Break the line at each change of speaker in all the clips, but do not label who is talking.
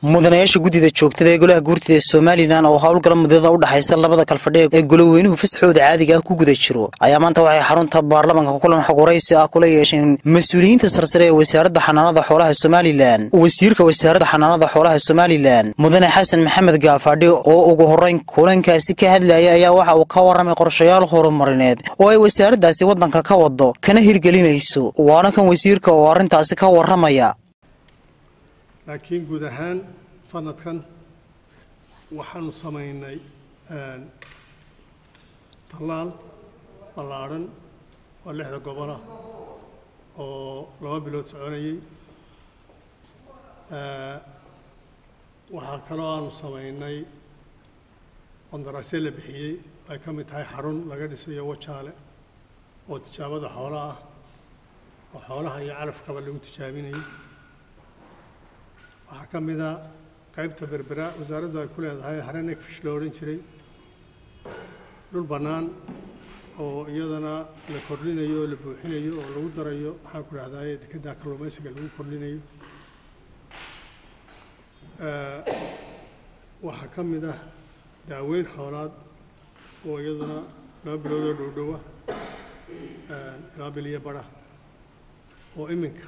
mudanayaasha guddida joogtada ee golaha guurtida ee somalilan oo howlgala mudada u dhexaysa labada kalfadhi ee goloweynuhu fasxooda caadiga ah ku guda jiro ayaa maanta waxay xarunta baarlamanka kulan xog waraysi ah kula yeesheen mas-uuliyiinta sarsare ee wasaaradda xanaanada xoolaha somalilan wasiirka wasaaradda xanaanada xoolaha somalilan mudane xasan maxamed gaafadhi oo ugu horreyn kulankaasi ka hadlaya ayaa waxa uu ka warramay qorshayaal horumarineed oo ay wasaaraddaasi waddanka ka wado kana hirgelinayso waana kan wasiirka oo arrintaasi ka warramaya
laakiin guud ahaan sanadkan waxaanu samaynay tallaal ballaadhan oo lixda gobolah oo laba bilood soconayey waxaa kaloo aanu samaynay qondarasyo la bixiyey ay ka mid tahay xarun laga dhisayo wajaale oo tijaabada xoolaha ah oo xoolaha iyo calafkaba lagu tijaabinayay waxaa ka mid a qaybta berbera wasaaraddu ay ku leedahay haren egfish lo odhan jiray dhul bannaan oo iyadana la kordhinayo oo la buuxinayo oo lagu darayo maxaan ku dhahdaye dekedda kalluumaysiga lagu kordhinayo waxaa ka mid ah daaweyn xoolaad oo iyaduna laba bilood oo dhowdhowa laba bil iyo bara oo iminka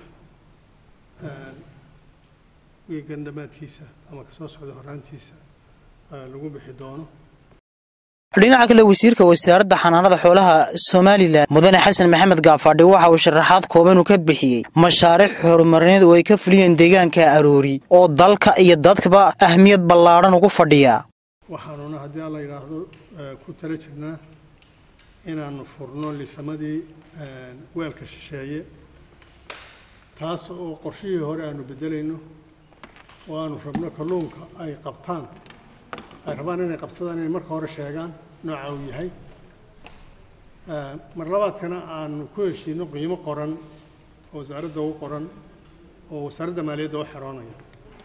wiigan dhammaadkiisa ama kasoo socda horraantiisa lagu bixi doono
dhinaca kale wasiirka wasaaradda xanaanada xoolaha somalilan mudane xasan maxamed gaafadhi waxa uu sharaxaad kooban uu ka bixiyey mashaariic horumarineed oo ay ka fuliyeen deegaanka aroori oo dalka iyo dadkaba ahmiyad ballaadhan ugu fadhiya
waxaanuna haddii alla yidhaahdo ku tala jirnaa inaanu furno lisamadii weelka shisheeye taas oo qorshihii hore aanu beddelayno oo aanu rabno kalluunka ay qabtaan ay rabaan inay qabsadaan inay marka hore sheegaan nooca uu yahay mar labaadkana aanu ku heshiino qiimo qoran oo wasaaradda u qoran oo wasaaradda maaliyadda u xeroonaya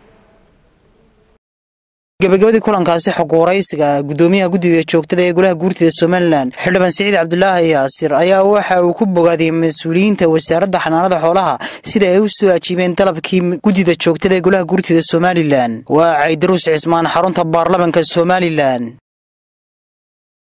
gabagabadii kulankaasi xog waraysiga guddoomiyaha guddiga joogtada ee golaha guurtida somalilan xildhibaan siciid cabdulaahi yaasir ayaa waxa uu ku bogaadiyey mas-uuliyiinta wasaaradda xanaanada xoolaha sida ay u soo ajiibeen dalabkii guddida joogtada ee golaha guurtida somalilan waa caydaruus cismaan xarunta baarlamanka somalilan